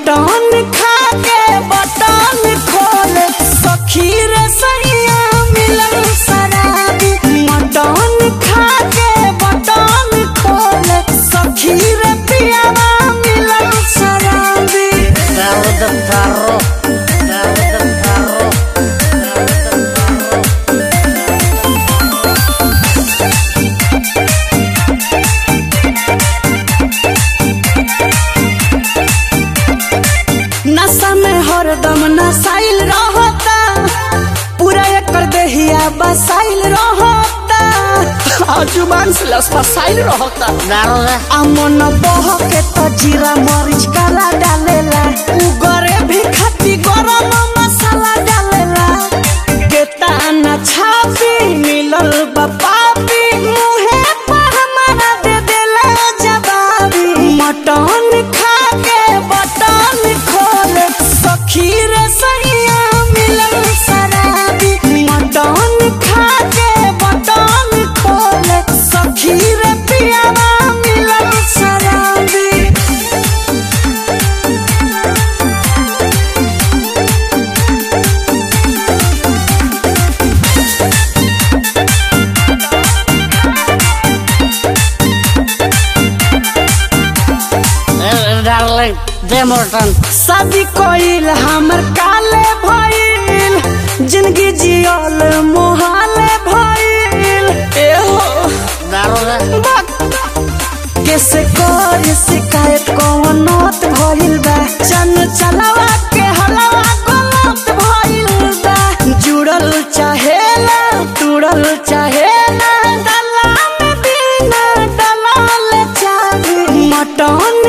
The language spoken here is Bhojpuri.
मटन खा के बटन खोल सखी रे सैया मिलल शराबी मटन खा के बटन खोल सखी रे पियावा मिलल शराबी Daud Taro Daud Taro नशा में हरदम नसाइल रहता पूरा एकर देहिया बसाइल रहता आ जुबान से लस फसाइल रहता Daud अमन बह के तो जीरा मरीच काला डालेला उगरे भी खती गरम मसाला डालेला केता न छापी मिलल बपापी मुहे पर हमारा दे देला जवाबी मटन खा के बटन खोल सखी रे सैया मिलल शराबी मटन खा के बटन खोल सखी रे पियावा मिलल शराबी Darling Demorton शादी कोइल हमर काले भइल जिंदगी जियल मोहाले भइल एहो Daud बात कैसे कर शिकायत कौन नौत भइल बा चन चलावा के हलवा गलत भइल बा जुड़ल चाहेला तुड़ल चाहेला दला में बिना दलाल चाहे मटन